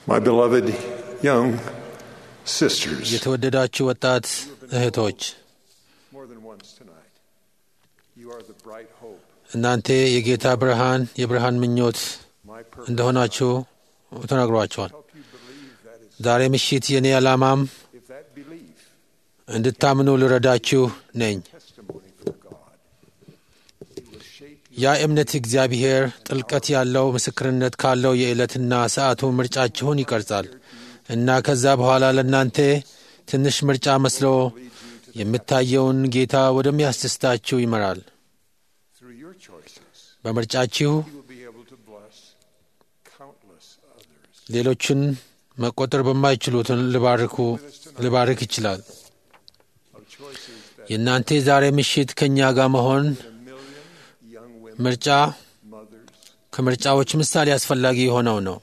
My beloved young sisters, የተወደዳችሁ ወጣት እህቶች more than once tonight, you are the bright hope. እናንተ የጌታ ብርሃን የብርሃን ምኞት My purpose እንደሆናችሁ ተነግሯቸዋል። help you believe that is ዛሬ ምሽት የእኔ ዓላማም if that belief እንድታምኑ ልረዳችሁ ነኝ። testimony from God. It will shape you ያ እምነት እግዚአብሔር ጥልቀት ያለው ምስክርነት ካለው የዕለትና ሰዓቱ ምርጫችሁን ይቀርጻል እና ከዛ በኋላ ለእናንተ ትንሽ ምርጫ መስሎ የምታየውን ጌታ ወደሚያስደስታችሁ ይመራል። through your choices. በምርጫችሁ You will be able to bless countless others. ሌሎችን መቆጠር በማይችሉትን ልባርኩ ልባርክ ይችላል። Of choices that የእናንተ ዛሬ ምሽት ከእኛ ጋር መሆን a million young women, ምርጫ mothers ከምርጫዎች ምሳሌ አስፈላጊ የሆነው ነው።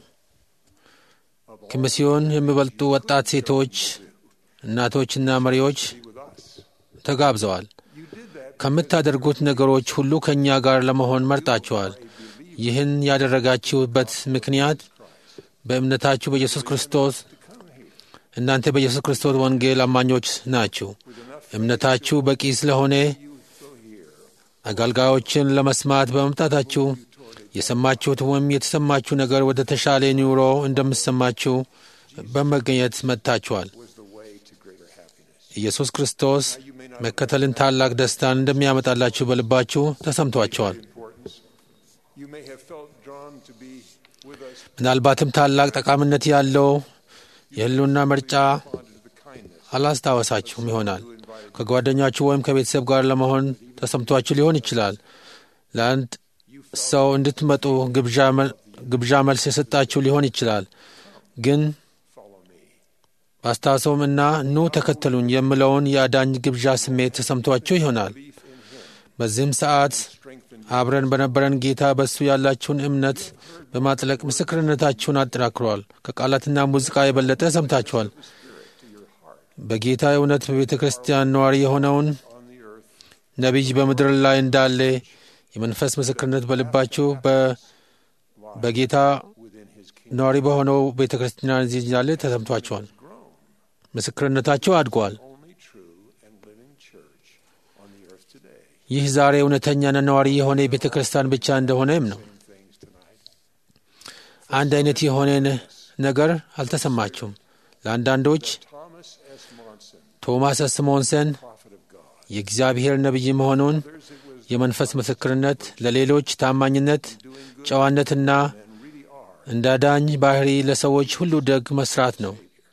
ከሚስዮን የሚበልጡ ወጣት ሴቶች፣ እናቶችና መሪዎች be with us. ተጋብዘዋል። You did that ከምታደርጉት ነገሮች ሁሉ ከእኛ ጋር ለመሆን መርጣችኋል። ይህን ያደረጋችሁበት ምክንያት በእምነታችሁ በኢየሱስ ክርስቶስ እናንተ በኢየሱስ ክርስቶስ ወንጌል አማኞች ናችሁ። እምነታችሁ በቂ ስለሆነ አገልጋዮችን ለመስማት በመምጣታችሁ የሰማችሁት ወይም የተሰማችሁ ነገር ወደ ተሻለ ኑሮ እንደምሰማችሁ በመገኘት መጥታችኋል። was the way to greater happiness. ኢየሱስ ክርስቶስ መከተልን ታላቅ ደስታን እንደሚያመጣላችሁ በልባችሁ ተሰምቷቸዋል። Importance. You may have felt drawn to be with us ምናልባትም ታላቅ ጠቃሚነት ያለው የህልውና ምርጫ responded to the kindness አላስታወሳችሁም ይሆናል። ከጓደኛችሁ ወይም ከቤተሰብ ጋር ለመሆን ተሰምቷችሁ ሊሆን ይችላል። ለአንድ ሰው እንድትመጡ ግብዣ መ- ግብዣ መልስ የሰጣችሁ ሊሆን ይችላል። ግን follow me. ባስታወሰውም እና ኑ ተከተሉኝ የምለውን የአዳኝ ግብዣ ስሜት ተሰምቷችሁ ይሆናል። Belief in him በዚህም ሰዓት strengthened አብረን በነበረን ጌታ በእሱ ያላችሁን እምነት በማጥለቅ ምስክርነታችሁን አጠናክሯል። ከቃላትና ሙዚቃ የበለጠ ሰምታችኋል። በጌታ እውነት በቤተ ክርስቲያን ነዋሪ የሆነውን on the earth ነቢይ በምድር ላይ እንዳለ የመንፈስ ምስክርነት በልባችሁ በ- በጌታ within his kingdom ነዋሪ በሆነው ቤተ ክርስቲያን እዚህ እንዳለ ተሰምቷችኋል። grown. ምስክርነታችሁ አድጓል። Only true and living church on the earth today. ይህ ዛሬ እውነተኛና ነዋሪ የሆነ የቤተ ክርስቲያን ብቻ እንደሆነም ነው። Same things tonight. አንድ አይነት የሆነ ነ- ነገር አልተሰማችሁም። ለአንዳንዶች Thomas S. Monson, ቶማስ ስሞንሰን prophet of God. የእግዚአብሔር ነቢይ መሆኑን Others it was የመንፈስ ምስክርነት፣ ለሌሎች ታማኝነት፣ doing good ጨዋነትና and really are. እንደ አዳኝ ባህሪ ለሰዎች ሁሉ ደግ መስራት ነው።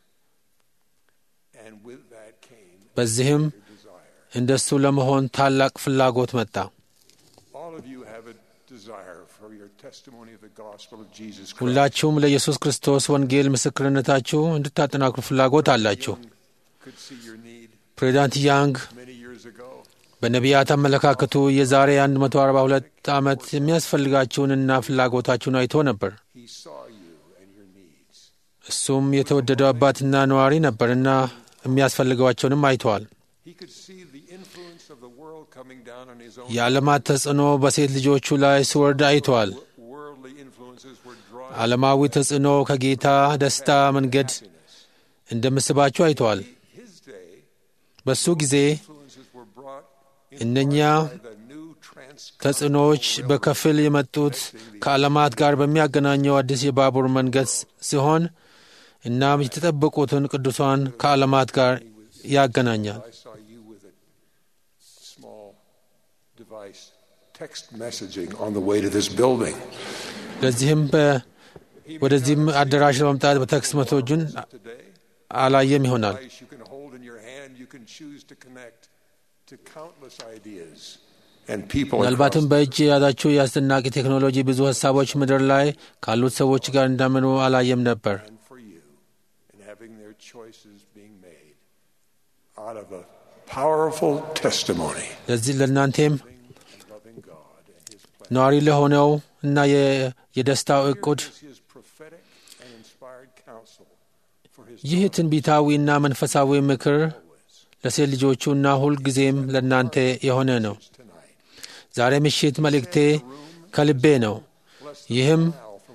And with that came በዚህም your desire. እንደሱ ለመሆን ታላቅ ፍላጎት መጣ። All of you have a desire for your testimony of the gospel of Jesus Christ. ሁላችሁም ለኢየሱስ ክርስቶስ ወንጌል ምስክርነታችሁ እንድታጠናክሩ ፍላጎት አላችሁ። Could see your need ፕሬዚዳንት ያንግ many years ago. በነቢያት አመለካከቱ የዛሬ 142 ዓመት የሚያስፈልጋችሁንና ፍላጎታችሁን አይቶ ነበር። He saw you and your needs. እሱም የተወደደው አባትና ነዋሪ ነበርና የሚያስፈልገዋቸውንም አይተዋል። He could see the influence of the world coming down on his own. የዓለማት ተጽዕኖ በሴት ልጆቹ ላይ ሲወርድ አይተዋል። Worldly influences were drawing ዓለማዊ ተጽዕኖ ከጌታ ደስታ መንገድ happiness. እንደምስባችሁ አይተዋል። His day, በሱ ጊዜ influences were brought in እነኛ by the new transcontinental ተጽዕኖዎች railroad. በከፊል የመጡት ከዓለማት ጋር በሚያገናኘው አዲስ የባቡር መንገድ ሲሆን እናም የተጠበቁትን ቅዱሳን ከዓለማት ጋር ያገናኛል። I saw you with a small device, text messaging on the way to this building. ለዚህም በ- ወደዚህም አዳራሽ ለመምጣት በቴክስት መቶጁን Today, አላየም ይሆናል። device you can hold in your hand, you can choose to connect to countless ideas and people. ምናልባትም across- በእጅ የያዛችሁ የአስደናቂ ቴክኖሎጂ ብዙ ሀሳቦች ምድር ላይ ካሉት ሰዎች ጋር እንዳምኑ አላየም ነበር። and for you, and having their choices being made out of a powerful testimony, ለዚህ ለእናንቴም loving God and His plan. ነዋሪ ለሆነው እና የ- የደስታው እቅድ Is His prophetic and inspired counsel for His ይህ ትንቢታዊና መንፈሳዊ ምክር ለሴት ልጆቹና ሁልጊዜም ለእናንተ የሆነ ነው። tonight. ዛሬ ምሽት መልእክቴ ከልቤ ነው። ይህም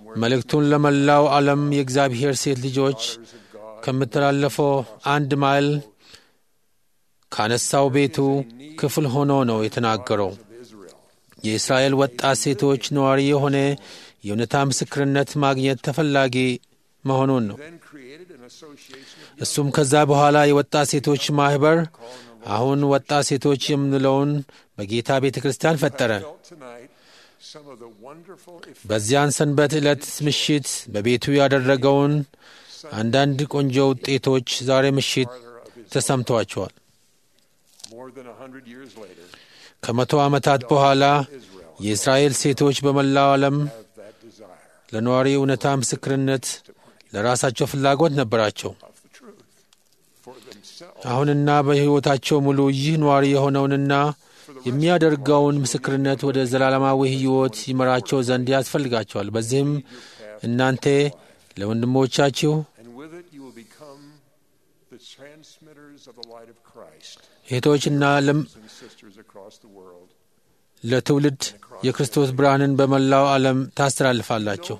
መልእክቱን ለመላው ዓለም የእግዚአብሔር ሴት ልጆች ከምተላለፈው አንድ ማይል ካነሳው ቤቱ ክፍል ሆኖ ነው የተናገረው። የእስራኤል ወጣት ሴቶች ነዋሪ የሆነ የእውነታ ምስክርነት ማግኘት ተፈላጊ መሆኑን ነው። እሱም ከዛ በኋላ የወጣት ሴቶች ማኅበር አሁን ወጣት ሴቶች የምንለውን በጌታ ቤተ ክርስቲያን ፈጠረ። በዚያን ሰንበት ዕለት ምሽት በቤቱ ያደረገውን አንዳንድ ቆንጆ ውጤቶች ዛሬ ምሽት ተሰምተዋቸዋል። ከመቶ ዓመታት በኋላ የእስራኤል ሴቶች በመላው ዓለም ለነዋሪ እውነታ ምስክርነት ለራሳቸው ፍላጎት ነበራቸው። አሁንና በሕይወታቸው ሙሉ ይህ ነዋሪ የሆነውንና የሚያደርገውን ምስክርነት ወደ ዘላለማዊ ሕይወት ይመራቸው ዘንድ ያስፈልጋቸዋል። በዚህም እናንተ ለወንድሞቻችሁ እህቶችና ለትውልድ የክርስቶስ ብርሃንን በመላው ዓለም ታስተላልፋላችሁ።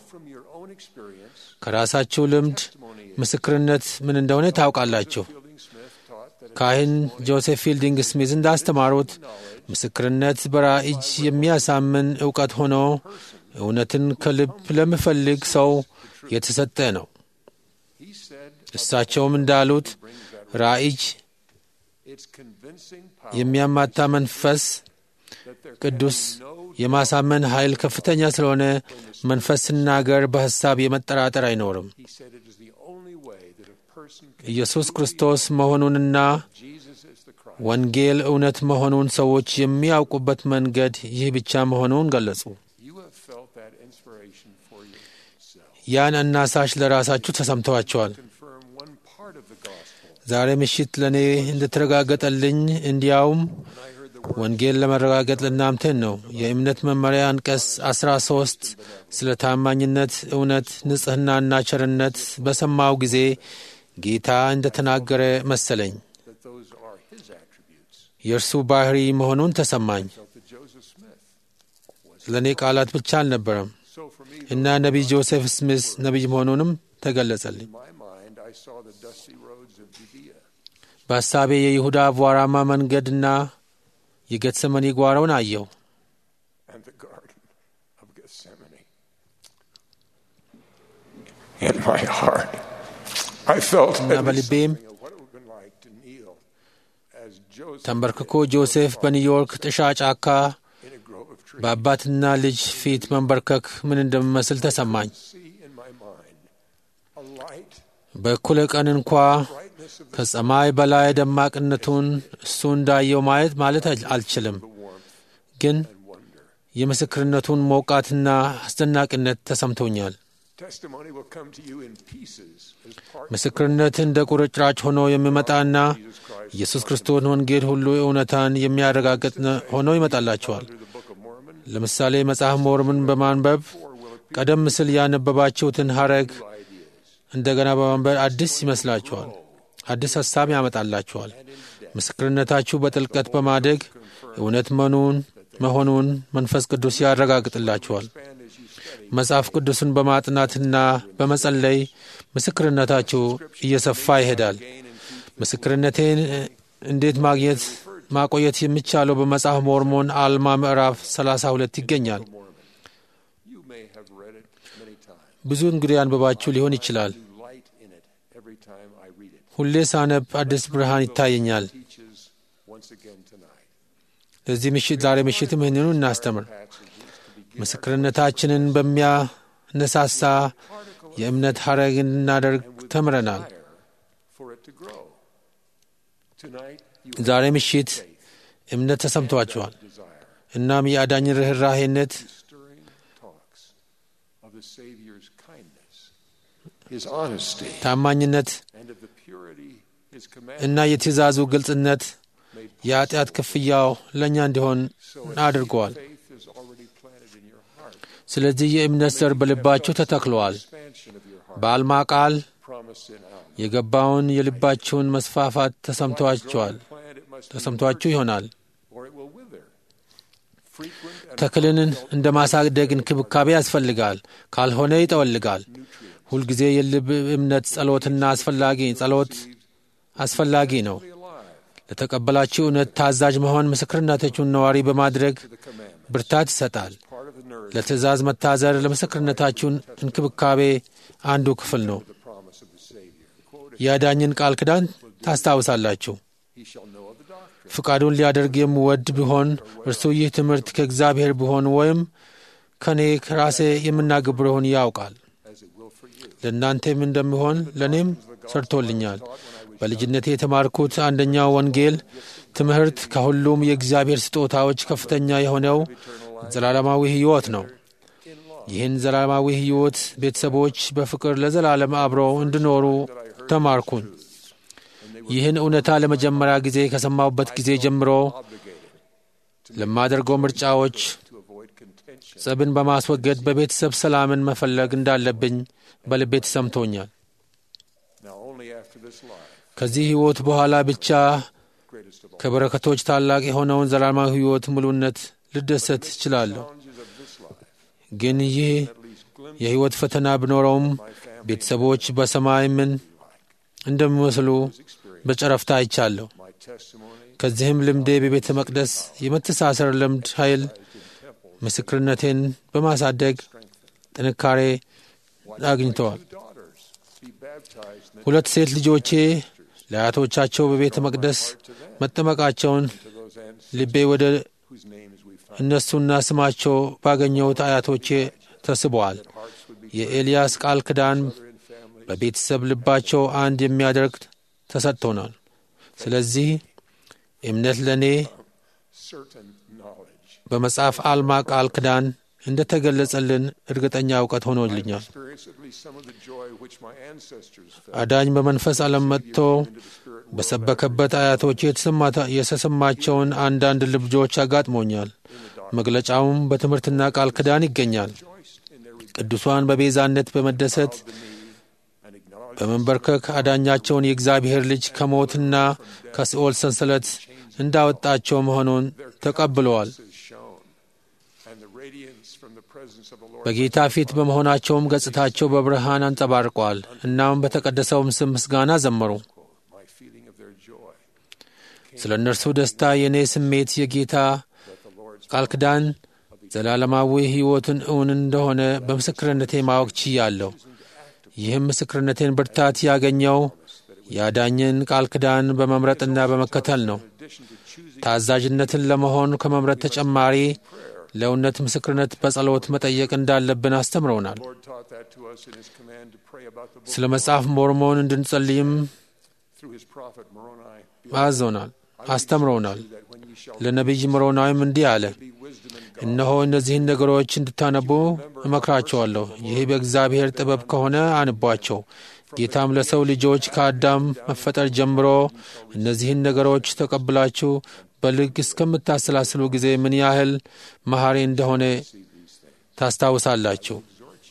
ከራሳችሁ ልምድ ምስክርነት ምን እንደሆነ ታውቃላችሁ። ካህን ጆሴፍ ፊልዲንግ ስሚዝ እንዳስተማሩት ምስክርነት በራእይ የሚያሳምን እውቀት ሆኖ እውነትን ከልብ ለሚፈልግ ሰው የተሰጠ ነው። እሳቸውም እንዳሉት ራእይ የሚያማታ መንፈስ ቅዱስ የማሳመን ኃይል ከፍተኛ ስለሆነ መንፈስ ስናገር በሐሳብ የመጠራጠር አይኖርም። ኢየሱስ ክርስቶስ መሆኑንና ወንጌል እውነት መሆኑን ሰዎች የሚያውቁበት መንገድ ይህ ብቻ መሆኑን ገለጹ። ያን አናሳሽ ለራሳችሁ ተሰምተዋቸዋል። ዛሬ ምሽት ለእኔ እንደተረጋገጠልኝ እንዲያውም ወንጌል ለመረጋገጥ ለእናንተን ነው። የእምነት መመሪያ አንቀጽ አስራ ሶስት ስለ ታማኝነት፣ እውነት፣ ንጽሕናና ቸርነት በሰማው ጊዜ ጌታ እንደ ተናገረ መሰለኝ። የእርሱ ባህሪ መሆኑን ተሰማኝ። ለእኔ ቃላት ብቻ አልነበረም እና ነቢይ ጆሴፍ ስሚስ ነቢይ መሆኑንም ተገለጸልኝ። በሐሳቤ የይሁዳ አቧራማ መንገድና የጌትሰመኒ ጓሮውን አየው። እና በልቤም ተንበርክኮ ጆሴፍ በኒውዮርክ ጥሻ ጫካ በአባትና ልጅ ፊት መንበርከክ ምን እንደሚመስል ተሰማኝ። በእኩለ ቀን እንኳ ከሰማይ በላይ ደማቅነቱን እሱ እንዳየው ማየት ማለት አልችልም፣ ግን የምስክርነቱን ሞቃትና አስደናቂነት ተሰምቶኛል። ምስክርነት እንደ ቁርጭራጭ ሆኖ የሚመጣና ኢየሱስ ክርስቶስን ወንጌል ሁሉ እውነታን የሚያረጋግጥ ሆኖ ይመጣላቸዋል። ለምሳሌ መጽሐፍ ሞርምን በማንበብ ቀደም ሲል ያነበባችሁትን ሐረግ እንደገና በማንበብ አዲስ ይመስላችኋል። አዲስ ሐሳብ ያመጣላችኋል። ምስክርነታችሁ በጥልቀት በማደግ እውነት መኑን መሆኑን መንፈስ ቅዱስ ያረጋግጥላችኋል። መጽሐፍ ቅዱስን በማጥናትና በመጸለይ ምስክርነታችሁ እየሰፋ ይሄዳል። ምስክርነቴን እንዴት ማግኘት ማቆየት የሚቻለው በመጽሐፍ ሞርሞን አልማ ምዕራፍ 32 ይገኛል። ብዙ እንግዲህ አንብባችሁ ሊሆን ይችላል። ሁሌ ሳነብ አዲስ ብርሃን ይታየኛል። ለዚህ ምሽት ዛሬ ምሽትም ይህንኑ እናስተምር። ምስክርነታችንን በሚያነሳሳ የእምነት ሐረግ እንድናደርግ ተምረናል። ዛሬ ምሽት እምነት ተሰምቷቸዋል። እናም የአዳኝን ርኅራሄነት ታማኝነት እና የትእዛዙ ግልጽነት የኃጢአት ክፍያው ለእኛ እንዲሆን አድርገዋል። ስለዚህ የእምነት ዘር በልባችሁ ተተክለዋል። በአልማ ቃል የገባውን የልባችሁን መስፋፋት ተሰምቷችኋል ተሰምቷችሁ ይሆናል። ተክልን እንደ ማሳደግ እንክብካቤ ያስፈልጋል፣ ካልሆነ ይጠወልጋል። ሁልጊዜ የልብ እምነት ጸሎትና አስፈላጊ ጸሎት አስፈላጊ ነው። ለተቀበላችሁ እውነት ታዛዥ መሆን ምስክርነታችሁን ነዋሪ በማድረግ ብርታት ይሰጣል። ለትእዛዝ መታዘር ለምስክርነታችሁን እንክብካቤ አንዱ ክፍል ነው። የአዳኝን ቃል ኪዳን ታስታውሳላችሁ። ፍቃዱን ሊያደርግ የምወድ ቢሆን እርሱ ይህ ትምህርት ከእግዚአብሔር ቢሆን ወይም ከእኔ ከራሴ የምናገብረውን ያውቃል። ለእናንተም እንደሚሆን ለእኔም ሰርቶልኛል። በልጅነቴ የተማርኩት አንደኛው ወንጌል ትምህርት ከሁሉም የእግዚአብሔር ስጦታዎች ከፍተኛ የሆነው ዘላለማዊ ሕይወት ነው። ይህን ዘላለማዊ ሕይወት ቤተሰቦች በፍቅር ለዘላለም አብረው እንዲኖሩ ተማርኩን። ይህን እውነታ ለመጀመሪያ ጊዜ ከሰማሁበት ጊዜ ጀምሮ ለማደርገው ምርጫዎች ጸብን በማስወገድ በቤተሰብ ሰላምን መፈለግ እንዳለብኝ በልቤ ተሰምቶኛል። ከዚህ ሕይወት በኋላ ብቻ ከበረከቶች ታላቅ የሆነውን ዘላለማዊ ሕይወት ሙሉነት ልደሰት እችላለሁ። ግን ይህ የሕይወት ፈተና ቢኖረውም ቤተሰቦች በሰማይ ምን እንደሚመስሉ በጨረፍታ አይቻለሁ። ከዚህም ልምዴ በቤተ መቅደስ የመተሳሰር ልምድ ኃይል ምስክርነቴን በማሳደግ ጥንካሬ አግኝተዋል። ሁለት ሴት ልጆቼ ለአያቶቻቸው በቤተ መቅደስ መጠመቃቸውን ልቤ ወደ እነሱና ስማቸው ባገኘሁት አያቶቼ ተስበዋል። የኤልያስ ቃል ኪዳን በቤተሰብ ልባቸው አንድ የሚያደርግ ተሰጥቶናል። ስለዚህ እምነት ለእኔ በመጽሐፍ አልማ ቃል ኪዳን እንደ ተገለጸልን እርግጠኛ እውቀት ሆኖልኛል። አዳኝ በመንፈስ ዓለም መጥቶ በሰበከበት አያቶቼ የተሰማቸውን አንዳንድ ልብጆች አጋጥሞኛል። መግለጫውም በትምህርትና ቃል ኪዳን ይገኛል። ቅዱሷን በቤዛነት በመደሰት በመንበርከክ አዳኛቸውን የእግዚአብሔር ልጅ ከሞትና ከሲኦል ሰንሰለት እንዳወጣቸው መሆኑን ተቀብለዋል። በጌታ ፊት በመሆናቸውም ገጽታቸው በብርሃን አንጸባርቋል። እናም በተቀደሰውም ስም ምስጋና ዘመሩ። ስለ እነርሱ ደስታ የእኔ ስሜት የጌታ ቃል ኪዳን ዘላለማዊ ሕይወትን እውን እንደሆነ በምስክርነቴ ማወቅ ችያለሁ። ይህም ምስክርነቴን ብርታት ያገኘው የአዳኝን ቃል ኪዳን በመምረጥና በመከተል ነው። ታዛዥነትን ለመሆን ከመምረጥ ተጨማሪ ለእውነት ምስክርነት በጸሎት መጠየቅ እንዳለብን አስተምረውናል። ስለ መጽሐፍ ሞርሞን እንድንጸልይም አዞናል፣ አስተምረውናል። ለነቢይ ሞሮናዊም እንዲህ አለ፣ እነሆ እነዚህን ነገሮች እንድታነቡ እመክራቸዋለሁ። ይህ በእግዚአብሔር ጥበብ ከሆነ አንቧቸው። ጌታም ለሰው ልጆች ከአዳም መፈጠር ጀምሮ እነዚህን ነገሮች ተቀብላችሁ በልግ እስከምታሰላስሉ ጊዜ ምን ያህል መሐሪ እንደሆነ ታስታውሳላችሁ።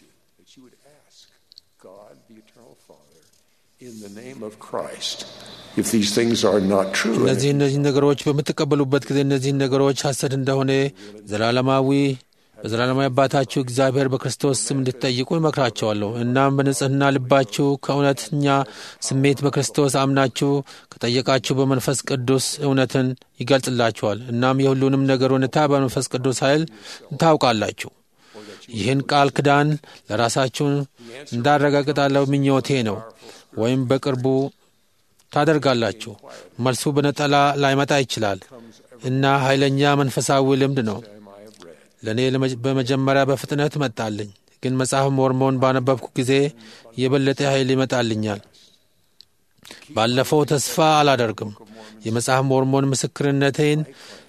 እነዚህ እነዚህ ነገሮች በምትቀበሉበት ጊዜ እነዚህን ነገሮች ሐሰት እንደሆነ ዘላለማዊ በዘላለማዊ አባታችሁ እግዚአብሔር በክርስቶስ ስም እንድትጠይቁ ይመክራቸዋለሁ። እናም በንጽሕና ልባችሁ ከእውነተኛ ስሜት በክርስቶስ አምናችሁ ከጠየቃችሁ በመንፈስ ቅዱስ እውነትን ይገልጽላችኋል። እናም የሁሉንም ነገር እውነታ በመንፈስ ቅዱስ ኃይል ታውቃላችሁ። ይህን ቃል ኪዳን ለራሳችሁ እንዳረጋግጣለሁ ምኞቴ ነው፣ ወይም በቅርቡ ታደርጋላችሁ። መልሱ በነጠላ ላይመጣ ይችላል እና ኃይለኛ መንፈሳዊ ልምድ ነው። ለእኔ በመጀመሪያ በፍጥነት መጣልኝ፣ ግን መጽሐፍ ሞርሞን ባነበብኩ ጊዜ የበለጠ ኃይል ይመጣልኛል። ባለፈው ተስፋ አላደርግም። የመጽሐፍ ሞርሞን ምስክርነቴን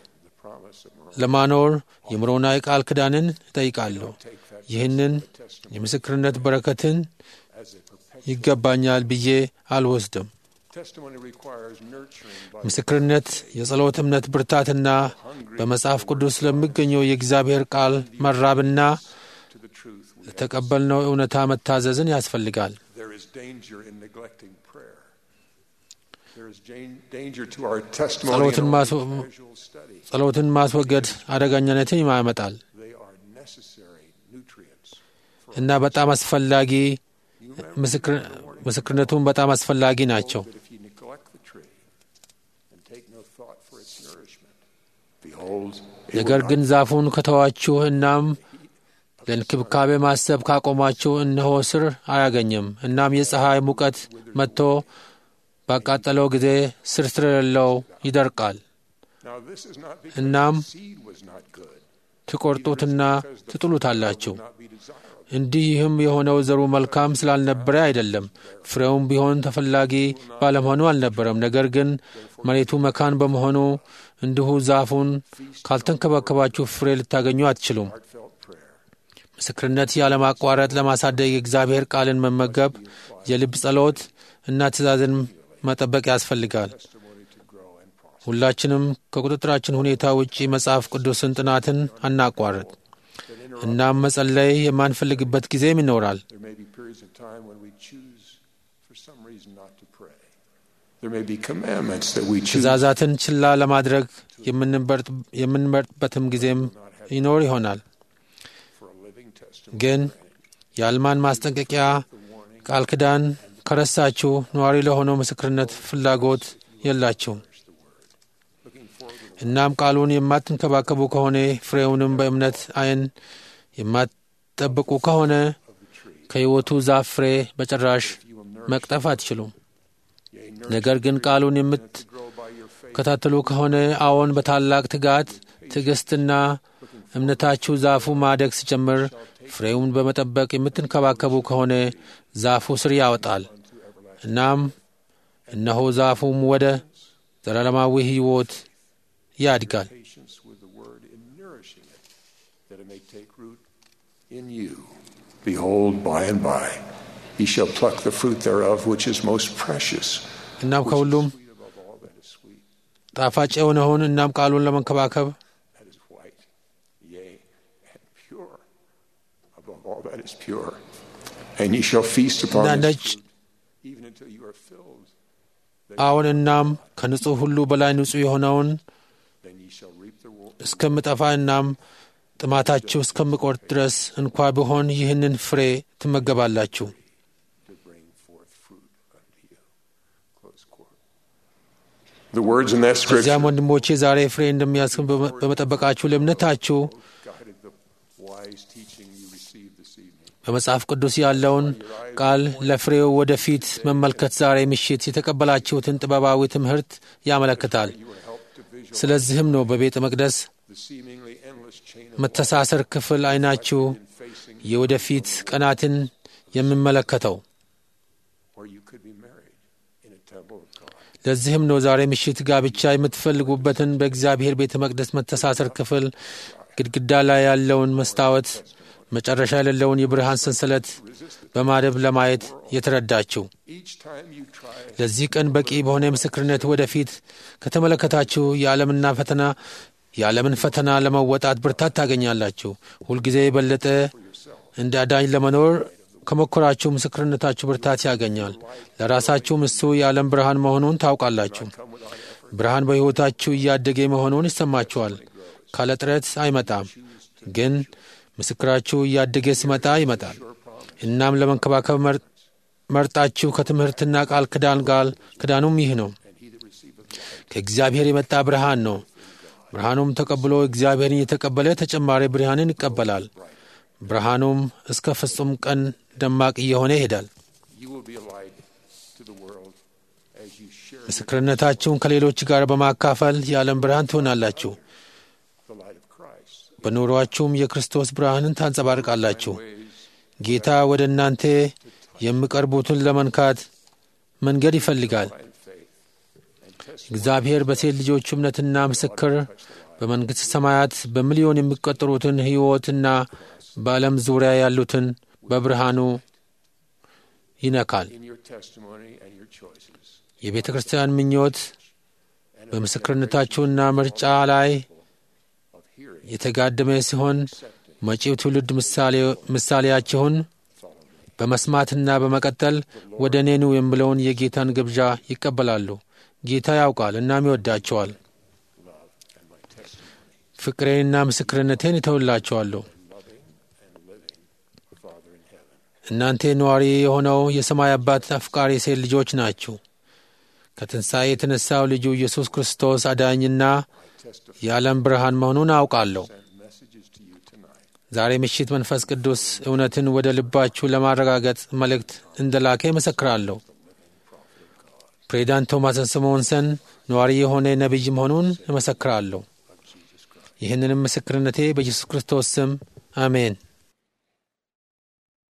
ለማኖር የምሮናዊ ቃል ኪዳንን እጠይቃለሁ። ይህንን የምስክርነት በረከትን ይገባኛል ብዬ አልወስድም። ምስክርነት የጸሎት እምነት ብርታትና በመጽሐፍ ቅዱስ ስለሚገኘው የእግዚአብሔር ቃል መራብና ለተቀበልነው እውነታ መታዘዝን ያስፈልጋል። There is jan- danger to our testimony ጸሎትን and ማስ- only casual study. ጸሎትን ማስወገድ አደገኛነትን ያመጣል They are necessary nutrients. እና በጣም አስፈላጊ You remember ምስክር- ምስክርነቱን በጣም አስፈላጊ ናቸው። that if you neglect the tree and take no thought for its nourishment, behold, it ነገር will ግን not ዛፉን ከተዋችሁ እናም ለእንክብካቤ ማሰብ ካቆማችሁ እነሆ ስር አያገኝም። እናም የፀሐይ ሙቀት መጥቶ ባቃጠለው ጊዜ ስር ስለሌለው ይደርቃል። Now this is not because እናም the seed was not good. ትቆርጡትና ትጥሉታላችሁ። Not be desirable. እንዲህም የሆነው ዘሩ መልካም ስላልነበረ አይደለም፣ ፍሬውም ቢሆን ተፈላጊ ባለመሆኑ አልነበረም። ነገር ግን መሬቱ መካን በመሆኑ እንዲሁ ዛፉን ካልተንከባከባችሁ ፍሬ ልታገኙ አትችሉም። Heartfelt prayer. ምስክርነት ያለማቋረጥ ለማሳደግ የእግዚአብሔር ቃልን መመገብ፣ የልብ ጸሎት እና ትእዛዝን መጠበቅ ያስፈልጋል። Testimony to grow and prosper. ሁላችንም ከቁጥጥራችን ሁኔታ ውጪ መጽሐፍ ቅዱስን ጥናትን አናቋርጥ። እናም መጸለይ የማንፈልግበት ጊዜም ይኖራል። There may be periods of time when we choose, for some reason, not to pray. There may be commandments that we choose ትእዛዛትን ችላ ለማድረግ የምንመርጥ- የምንመርጥበትም ጊዜም ይኖር ይሆናል። for a living testimony. ግን የአልማን ማስጠንቀቂያ ቃል ኪዳን ከረሳችሁ ነዋሪ ለሆነው ምስክርነት ፍላጎት የላችሁም። Looking forward እናም ቃሉን የማትንከባከቡ ከሆነ ፍሬውንም በእምነት ዓይን የማትጠብቁ ከሆነ ከሕይወቱ ዛፍ ፍሬ በጭራሽ መቅጠፍ አትችሉም። yea, ነገር ግን ቃሉን grow by your faith. የምትከታተሉ ከሆነ አዎን፣ በታላቅ ትጋት ትዕግስትና እምነታችሁ ዛፉ ማደግ ሲጀምር ፍሬውን በመጠበቅ የምትንከባከቡ ከሆነ ዛፉ ስር ያወጣል። እናም እነሆ ዛፉም ወደ ዘላለማዊ ሕይወት ያድጋል። Patience with the word in nourishing it, that it may take root in you. Behold, by and by, ye shall pluck the fruit thereof, which is most precious, እናም ከሁሉም sweet above all that is sweet, ጣፋጭ የሆነውን እናም ቃሉን ለመንከባከብ that is white, yea, and pure, above all that is pure. And ye shall feast upon እና its ነጭ fruit, even until you are filled. አዎን፣ እናም ከንጹሕ ሁሉ በላይ ንጹሕ የሆነውን Then ye shall reap the wo- እስከምጠፋ እናም ጥማታችሁ እስከምቆርጥ ድረስ እንኳ ቢሆን ይህንን ፍሬ ትመገባላችሁ። to bring forth fruit unto you. Close quote. The words in that በዚያም scripture ወንድሞቼ ዛሬ ፍሬ እንደሚያስገኝ በመ- በመጠበቃችሁ ለእምነታችሁ guided the wise teaching you received this evening. በመጽሐፍ ቅዱስ ያለውን ቃል ለፍሬው ወደፊት መመልከት ዛሬ ምሽት የተቀበላችሁትን ጥበባዊ ትምህርት ያመለክታል። You were helped to visualize ስለዚህም ነው በቤተ መቅደስ the seemingly endless chain of መተሳሰር ክፍል አይናችሁ in facing የወደፊት ቀናትን የምመለከተው። where you could be married in a temple of God. ለዚህም ነው ዛሬ ምሽት ጋብቻ የምትፈልጉበትን በእግዚአብሔር ቤተ መቅደስ መተሳሰር ክፍል ግድግዳ ላይ ያለውን መስታወት መጨረሻ የሌለውን የብርሃን ሰንሰለት በማደብ ለማየት የተረዳችው። Each time you try it, ለዚህ ቀን በቂ በሆነ ምስክርነት ወደፊት ከተመለከታችሁ የዓለምና ፈተና የዓለምን ፈተና ለመወጣት ብርታት ታገኛላችሁ። ሁልጊዜ የበለጠ እንደ አዳኝ ለመኖር ከሞከራችሁ ምስክርነታችሁ ብርታት ያገኛል። ለራሳችሁም እሱ የዓለም ብርሃን መሆኑን ታውቃላችሁ። ብርሃን በሕይወታችሁ እያደገ መሆኑን ይሰማችኋል። ካለ ጥረት አይመጣም፣ ግን ምስክራችሁ እያደገ ሲመጣ ይመጣል። እናም ለመንከባከብ መር- መርጣችሁ ከትምህርትና ቃል ክዳን ጋር ክዳኑም ይህ ነው። ከእግዚአብሔር የመጣ ብርሃን ነው። ብርሃኑም ተቀብሎ እግዚአብሔርን የተቀበለ ተጨማሪ ብርሃንን ይቀበላል። ብርሃኑም እስከ ፍጹም ቀን ደማቅ እየሆነ ይሄዳል። you will be a light to the world as you share ምስክርነታችሁን ከሌሎች ጋር በማካፈል የዓለም ብርሃን ትሆናላችሁ። the light of Christ. በኑሯችሁም የክርስቶስ ብርሃንን ታንጸባርቃላችሁ። ጌታ ወደ እናንተ የሚቀርቡትን ለመንካት መንገድ ይፈልጋል። By faith and testimony እግዚአብሔር በሴት ልጆቹ እምነትና ምስክር በመንግሥተ ሰማያት በሚሊዮን የሚቆጠሩትን ሕይወትና በዓለም ዙሪያ ያሉትን በብርሃኑ ይነካል። in your testimony and your choices. የቤተ ክርስቲያን ምኞት በምስክርነታችሁና ምርጫ ላይ Of hearing, የተጋደመ ሲሆን መጪው ትውልድ ምሳሌ- ምሳሌያችሁን በመስማትና በመቀጠል ወደ እኔ ኑ የሚለውን የጌታን ግብዣ ይቀበላሉ። ጌታ ያውቃል እናም ይወዳቸዋል። love, and my testimony. ፍቅሬንና ምስክርነቴን እተውላቸዋለሁ። Loving and living Father in heaven. እናንተ ነዋሪ የሆነው የሰማይ አባት አፍቃሪ ሴት ልጆች ናችሁ። ከትንሣኤ የተነሳው ልጁ ኢየሱስ ክርስቶስ አዳኝና I testify የዓለም ብርሃን መሆኑን አውቃለሁ። send messages to you tonight. ዛሬ ምሽት መንፈስ ቅዱስ እውነትን ወደ ልባችሁ ለማረጋገጥ መልእክት እንደላከ ይመሰክራለሁ። ፕሬዚዳንት ቶማስ ስምዖንሰን ነዋሪ የሆነ ነቢይ መሆኑን እመሰክራለሁ። ይህንንም ምስክርነቴ በኢየሱስ ክርስቶስ ስም አሜን።